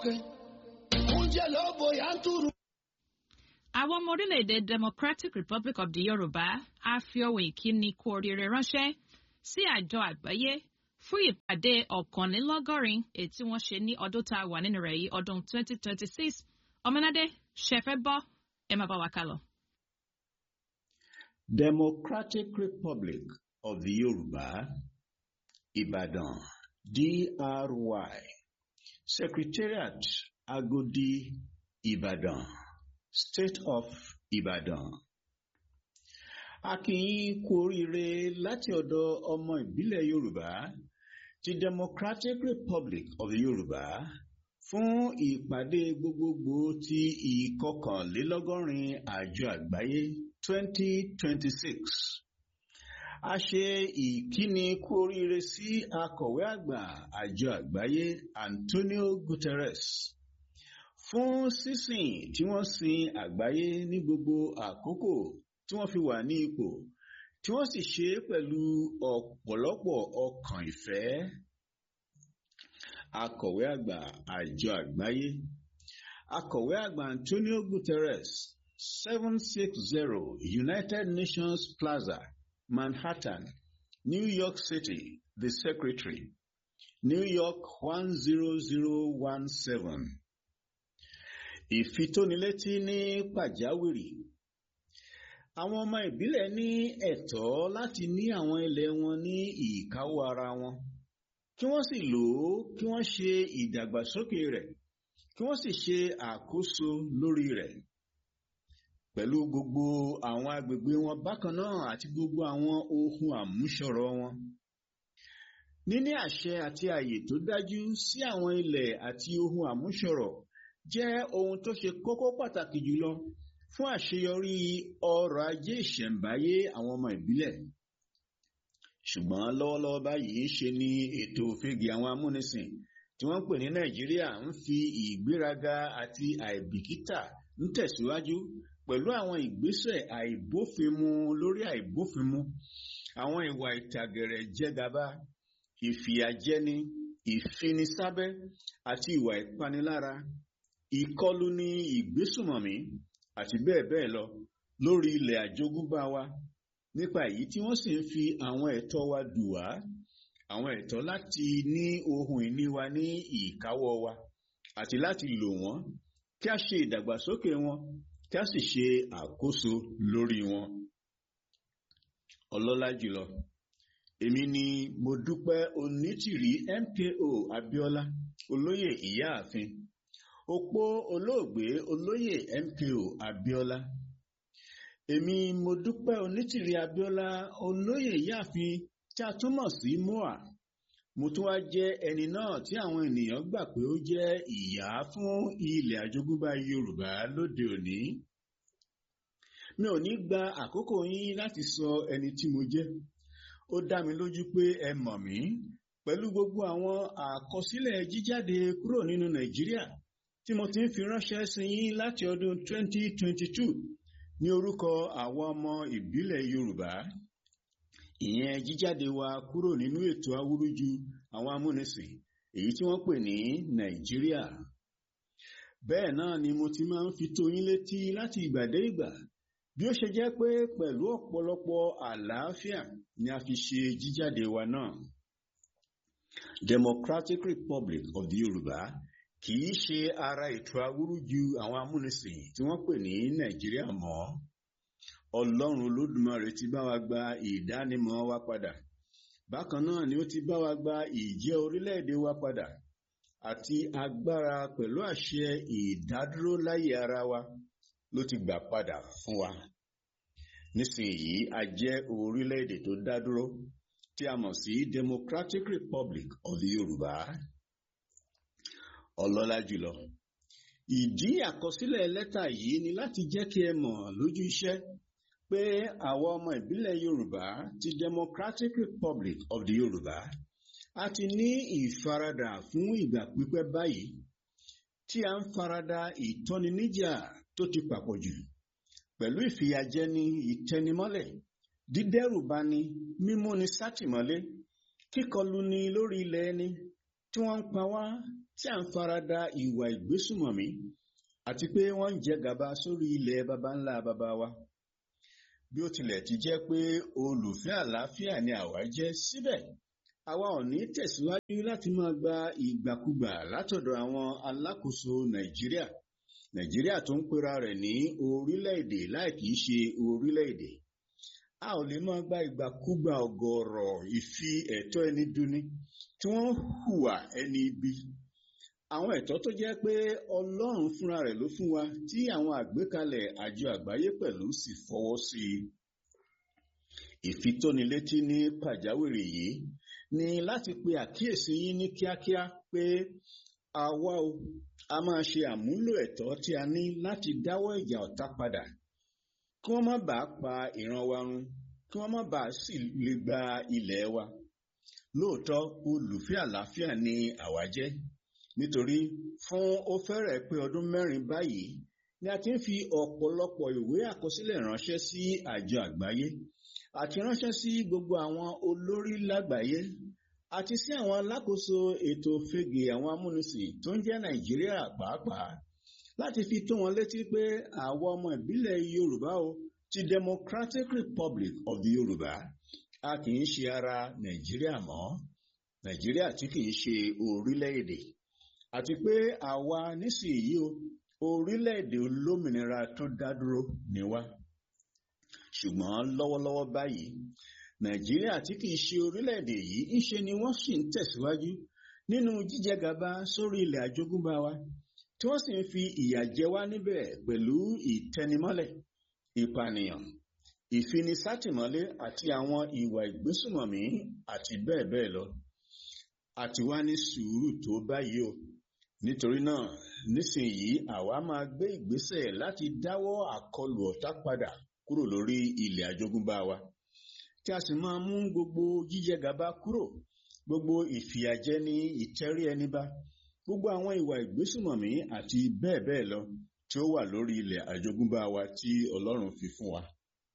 oúnjẹ ló bóyá ń túrú. àwọn ọmọ orílẹ̀-èdè democratic republic of the yorùbá á fi ohun ìkíni kú oríire ránṣẹ́ sí àjọ àgbáyé fún ìpàdé ọ̀kànlélọ́gọ́rin èyí tí wọ́n ṣe ní ọdún tá a wà nínú rẹ̀ yìí ọdún 2026 ọmọnádé ṣẹfẹ́ bọ́ ẹ máa bá wa kálọ. Democratic Republic of the Yoruba, Ibadan, DRY, Secretariat Agodi, Ibadan, State of Ibadan. A kí yín kú oríire láti ọ̀dọ̀ ọmọ ìbílẹ̀ Yorùbá ti Democratic Republic of the Yorùbá fún ìpàdé gbogbogbò ti ìkọkànlélọ́gọ́rin àjọ àgbáyé 2026. A ṣe ìkíni kú oríire sí akọ̀wé àgbà àjọ àgbáyé Antonio Guterres fún sísìn tí wọ́n sin àgbáyé ní gbogbo àkókò tí wọ́n fi wà ní ipò tí wọ́n sì ṣe é pẹ̀lú ọ̀pọ̀lọpọ̀ ọkàn ìfẹ́. Akọ̀wé àgbà àjọ àgbáyé Akọ̀wé àgbà Antonio Guterres seven six zero United Nations Plaza, Manhattan, New York City, the Secretary, New York one zero zero one seven. Ìfitónilétí ní pàjáwìrì. Àwọn ọmọ ìbílẹ̀ ní ẹ̀tọ́ láti ní àwọn ilẹ̀ wọn ní ìkáwọ́ ara wọn. Kí wọ́n sì lò ó kí wọ́n ṣe ìdàgbàsókè rẹ̀ kí wọ́n sì ṣe àkóso lórí rẹ̀ pẹ̀lú gbogbo àwọn agbègbè wọn bákan náà àti gbogbo àwọn ohun àmúṣọrọ̀ wọn. Níní àṣẹ àti àyè tó dájú sí àwọn ilẹ̀ àti ohun àmúṣọrọ̀ jẹ́ ohun tó ṣe kókó pàtàkì jùlọ fún àṣeyọrí ọrọ̀ ajé ìṣẹ̀ǹbáyé àwọn ọmọ ìbílẹ̀. Ṣùgbọ́n lọ́wọ́lọ́wọ́ báyìí ṣe ni ètò òfegè àwọn amúnisìn tí wọ́n ń pè ní Nàìjíríà ń fi ìgbéraga àti àìbìkítà ń tẹ̀síwájú pẹ̀lú àwọn ìgbésẹ̀ àìbófinmu lórí àìbófinmu àwọn ìwà ìtàgẹ̀rẹ̀ jẹgàba ìfìyàjẹni ìfinisábẹ́ àti ìwà ìpanilára ìkọlù ní ìgbésùmọ̀mí àti bẹ́ẹ̀ bẹ́ẹ̀ lọ lórí ilẹ̀ àjogúnbá wa nípa èyí tí wọ́n sì ń fi àwọn ẹ̀tọ́ wa dù wá àwọn ẹ̀tọ́ láti ní ohun ìní wa ní ìkáwọ́ wa àti láti lò wọ́n kí a ṣe ìdàgbàsókè wọn kí a sì ṣe àkóso lórí wọn. ọlọ́lá jùlọ èmi ni mo dúpẹ́ onítìrí MKO Abíọ́lá olóyè ìyáàfin opó olóògbé olóyè MKO Abíọ́lá èmi mo dúpẹ́ onítìrí Abíọ́lá olóyè ìyáàfin tí a túmọ̀ sí moa mo tún wá jẹ́ ẹni náà tí àwọn ènìyàn gbà pé ó jẹ́ ìyá fún ilẹ̀ àjogúnbá Yorùbá lóde òní mi ò ní gba àkókò yín láti sọ ẹni tí mo jẹ́ ó dá mi lójú pé ẹ mọ̀ mí pẹ̀lú gbogbo àwọn àkọsílẹ̀ jíjáde kúrò nínú Nàìjíríà tí mo ti ń fi ránṣẹ́ sí yín láti ọdún 2022 ní orúkọ àwọn ọmọ ìbílẹ̀ Yorùbá ìyẹn jíjáde wa kúrò nínú ètò awúrúju àwọn amúnisìn èyí tí wọ́n pè ní Nàìjíríà bẹ́ẹ̀ náà ni mo ti máa ń fi tó yín létí láti ìgbà dé ìgbà bí ó ṣe jẹ́ pé pẹ̀lú ọ̀pọ̀lọpọ̀ àlàáfíà ni a fi ṣe jíjáde wa náà Democratic Republic of the Yorùbá kì í ṣe ara ètò awúrúju àwọn amúnisìn tí wọ́n pè ní Nàìjíríà mọ́ Ọlọ́run Olódùmarè ti bá wa gba ìdánimọ̀ wa padà bákan náà ni ó ti bá wa gba ìjẹ́ orílẹ̀-èdè wa padà àti agbára pẹ̀lú àṣẹ ìdádúró láyé ara wa ló ti gbà padà fún wa nísìnyí a jẹ́ orílẹ̀-èdè tó dádúró tí a mọ̀ sí Democratic Republic of the Yorùbá ọlọ́lá jùlọ ìdí àkọsílẹ̀ lẹ́tà yìí ni láti jẹ́ kí ẹ mọ̀ lójú iṣẹ́ pé àwọn ọmọ ìbílẹ̀ Yorùbá ti Democratic Republic of the Yorùbá a ti ní ìfaradà fún ìgbà pípẹ́ báyìí tí a ń farada ìtọ́niníjà tó ti pàpọ̀jù pẹ̀lú ìfìyàjẹni ìtẹnimọ́lẹ̀ dídẹ́rùbani mímúni sátìmọ́lé kíkọluni lórí ilẹ̀ ẹni tí wọ́n ń pa wá tí à ń farada ìwà ìgbésùmọ̀mí àti pé wọ́n ń jẹ gàba sórí ilẹ̀ baba ńlá baba wa bí ó tilẹ̀ ti jẹ́ pé olùfẹ́ àlàáfíà ni àwa jẹ́ síbẹ̀ àwa ò ní tẹ̀síwájú láti máa gba ìgbàkúgbà látọ̀dọ̀ àwọn alákòóso nàìjíríà nàìjíríà tó ń pera rẹ̀ ní orílẹ̀-èdè láì kìí ṣe orílẹ̀-èdè a ò lè máa gba ìgbàkúgbà ọ̀gọ̀ọ̀rọ̀ ìfi ẹ̀tọ́ ẹni duni tí wọ́n hùwà ẹni ibi àwọn ẹ̀tọ́ tó jẹ́ pé ọlọ́run fúnra rẹ̀ ló fún wa tí àwọn àgbékalẹ̀ àjọ àgbáyé pẹ̀lú sì fọwọ́ sí i ìfitónilétí ní pàjáwìrì yìí ni láti pe àkíyèsí yín ní kíákíá pé àwa o a máa ṣe àmúlò ẹ̀tọ́ tí a ní láti dáwọ́ ìjà ọ̀tá padà kí wọ́n má bàa pa ìran wa run kí wọ́n má bàa sì lè gba ilẹ̀ wa lóòótọ́ olùfẹ́ àlàáfíà ni àwa jẹ́ nítorí fún ó fẹ́rẹ̀ pé ọdún mẹ́rin báyìí ni a ti ń fi ọ̀pọ̀lọpọ̀ ìwé àkọsílẹ̀ ránṣẹ́ sí àjọ àgbáyé àti ránṣẹ́ sí gbogbo àwọn olórí lágbàáyé àti sí àwọn alákòóso ètò fege àwọn amúnisìn tó ń jẹ́ nàìjíríà pàápàá láti fi tó wọn létí pé àwọn ọmọ ìbílẹ̀ yorùbá o ti democratic republic of the yorùbá a kì í ṣe ara nàìjíríà mọ́ nàìjíríà tí kì í ṣe orílẹ̀-èdè àti pé àwa nísìnyí o orílẹ̀-èdè olómìnira tó dá dúró ni wá ṣùgbọ́n lọ́wọ́lọ́wọ́ báyìí nàìjíríà tí kìí ṣe orílẹ̀-èdè yìí ńṣe ni wọ́n sì ń tẹ̀síwájú nínú jíjẹgàba sórí ilẹ̀ àjogúnbá wa tí wọ́n sì ń fi ìyà jẹ wá níbẹ̀ pẹ̀lú ìtẹnimọ́lẹ̀ ìpànìyàn ìfinisátìmọ́lé àti àwọn ìwà ìgbésùmọ̀mí àti bẹ́ẹ̀ bẹ́ẹ̀ lọ àti wá ní sùúrù tó báyìí o nítorí náà nísìnyí àwa máa gbé ìgbésẹ̀ láti dáwọ́ àkọlù ọ̀tá padà kúrò lórí ilẹ̀ àjogúnbá wa tí a sì máa mú gbogbo jíjẹ gàba kúrò gbogbo ìfìyàjẹni ìtẹrí ẹni bá gbogbo àwọn ìwà ìgbésùmọ̀mí àti bẹ́ẹ̀ bẹ́ẹ̀ lọ tí ó wà lórí ilẹ̀ àjogúnbá wa tí Ọlọ́run fi fún wa.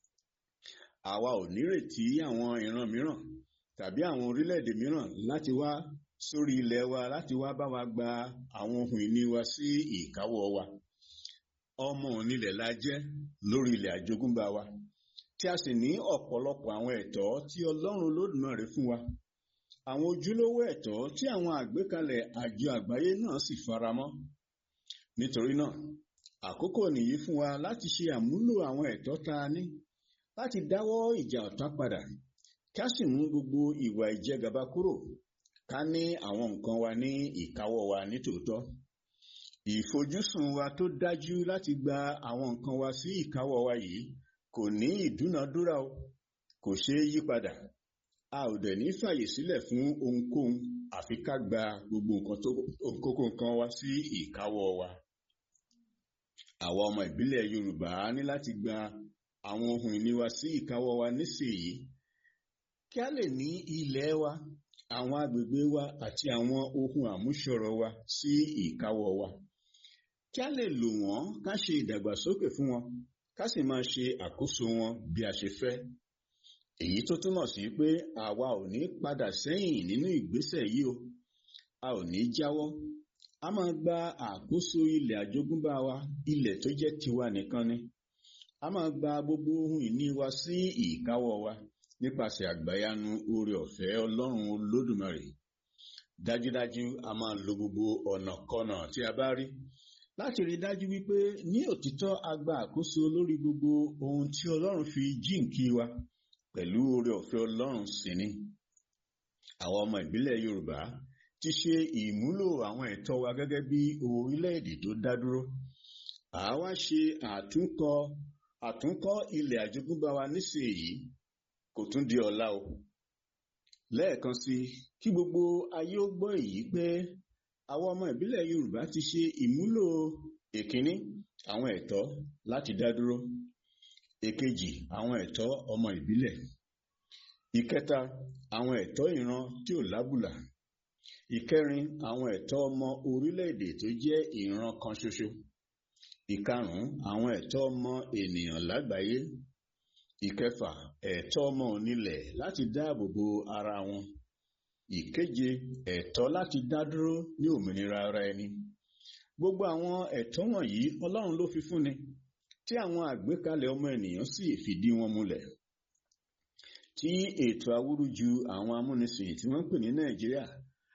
àwa ò nírètí àwọn ìran mìíràn tàbí àwọn orílẹ̀-èdè mìíràn láti wá sórí ilẹ̀ wa láti wá bá wa gba àwọn ohun ìní wa sí ìkáwọ́ wa. ọmọ onílẹ̀ la jẹ́ lórí ilẹ̀ àjogúnbá wa tí a sì ní ọ̀pọ̀lọpọ̀ àwọn ẹ̀tọ́ tí Ọlọ́run Olódùmarè fún wa àwọn ojúlówó ẹ̀tọ́ tí àwọn àgbékalẹ̀ àjọ àgbáyé náà sì faramọ́ nítorí náà àkókò nìyí fún wa láti ṣe àmúlò àwọn ẹ̀tọ́ tá a ní láti dáwọ́ ìjà ọ̀tá padà ká sì mú gbogbo ìwà ìjẹgàba kúrò ká ní àwọn nǹkan wa ní ìkáwọ́ wa nítòótọ́ ìfojúsùn wa tó dájú láti gba àwọn nǹkan wa sí ìkáwọ́ wa yìí kò ní ìdúnadúrà o kò ṣeé yí padà a ò dẹ̀ ní fàyè sílẹ̀ fún ohunkóhun àfi ká gba gbogbo nǹkan tó kókó nǹkan wa sí ìkáwọ́ wa. àwa ọmọ ìbílẹ̀ Yorùbá ní láti gba àwọn ohun ìní wa sí ìkáwọ́ wa nísìnyí kí a lè ní ilẹ̀ wa àwọn agbègbè wa àti àwọn ohun àmúṣọrọ̀ wa sí ìkáwọ́ wa kí a lè lò wọ́n ká ṣe ìdàgbàsókè fún wọn ká sì máa ṣe àkóso wọn bí a ṣe fẹ́ èyí tó túmọ̀ sí pé àwa ò ní padà sẹ́yìn nínú ìgbésẹ̀ yìí o a ò ní jáwọ́ a máa gba àkóso ilẹ̀ àjogúnbá wa ilẹ̀ tó jẹ́ tiwa nìkan ni a máa gba gbogbo ohun ìní wa sí ìkáwọ́ wa nípasẹ̀ àgbáyanu oore ọ̀fẹ́ Ọlọ́run Olódùmarè dájúdájú a máa lo gbogbo ọ̀nàkọ́nà tí a bá rí láti rí dájú wípé ní òtítọ́ a gba àkóso lórí gbogbo ohun tí Ọlọ́run fi jíǹkí wa pẹ̀lú oore ọ̀fẹ́ Ọlọ́run sì ni. Àwọn ọmọ ìbílẹ̀ Yorùbá ti ṣe ìmúlò àwọn ẹ̀tọ́ wa gẹ́gẹ́ bí orílẹ̀-èdè tó dá dúró. Àwa ṣe àtúnkọ àtúnkọ́ ilẹ̀ àjogúnbá wa nísìnyí kò tún di ọ̀la o. Lẹ́ẹ̀kan sí kí gbogbo ayé ó gbọ́ èyí pé àwọn ọmọ ìbílẹ̀ Yorùbá ti ṣe ìmúlò èkíní àwọn ẹ̀tọ́ láti dá dúró èkejì àwọn ẹ̀tọ́ ọmọ ìbílẹ̀ ìkẹta àwọn ẹ̀tọ́ ìran tí ò lábùlà ìkẹrin àwọn ẹ̀tọ́ ọmọ orílẹ̀-èdè tó jẹ́ ìran kan ṣoṣo ìkarùn-ún àwọn ẹ̀tọ́ ọmọ ènìyàn lágbàáyé ìkẹfà ẹ̀tọ́ ọmọ onílẹ̀ láti dáàbò bo ara wọn ìkeje ẹ̀tọ́ láti dá dúró ní òmìnira ara ẹni gbogbo àwọn ẹ̀tọ́ wọ̀nyí ọlọ́run ló fi fúnni tí àwọn àgbékalẹ̀ ọmọ ènìyàn sì fìdí wọn múlẹ̀ tí ètò awúrúju àwọn amúnisìn tí wọ́n ń pè ní nàìjíríà